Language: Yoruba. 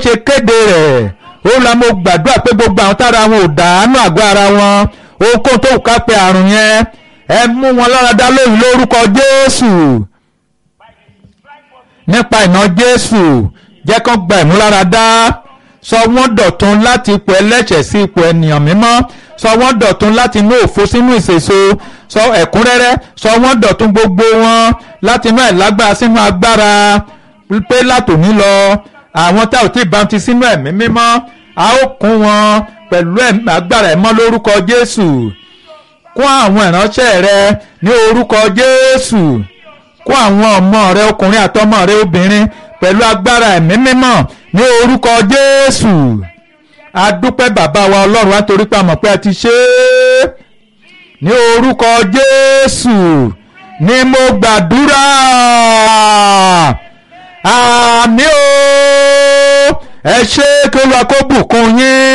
ṣe kéde rẹ̀ ó la mo gbàdúrà pé gbogbo àwọn tára wọn ò dàánú àgọ́ ara wọn ohunkóhun tó ká pé àrùn yẹn ẹ mú wọn lára dá lóyún lórúkọ Jésù nípa ìná Jésù jẹ́ kán gba ìmúláradá sọ wọ́n dọ̀tun láti ipò ẹlẹ́ṣẹ̀ sí ipò ènìyàn mímọ́ sọ wọ́n dọ̀tun láti inú òfo sínú ìṣèso sọ ẹ̀kúnrẹ́rẹ́ sọ wọ́n dọ̀tun gbogbo wọn láti inú àìlágbára sínú agbára pé látòní lọ àwọn tá ò tí ì bá ti sínú ẹ̀mí mímọ́ a ó kún wọn pẹ̀lú agbára ẹ̀mọ́ lórúkọ Jésù kún àwọn ìránṣẹ́ rẹ ní orúkọ Jésù kún àwọn ọmọ rẹ ọkùnrin àtọmọ rẹ obìnrin pẹ̀lú agbára ẹ̀mí mímọ́ ní orúkọ Jésù adúpẹ́ bàbá wa Ọlọ́run nítorí pé a mọ̀ pé a ti ṣe é ní orúkọ Jésù ni mo gbàdúrà àmì o ẹ ṣé kí Olúwa kó bùkún yín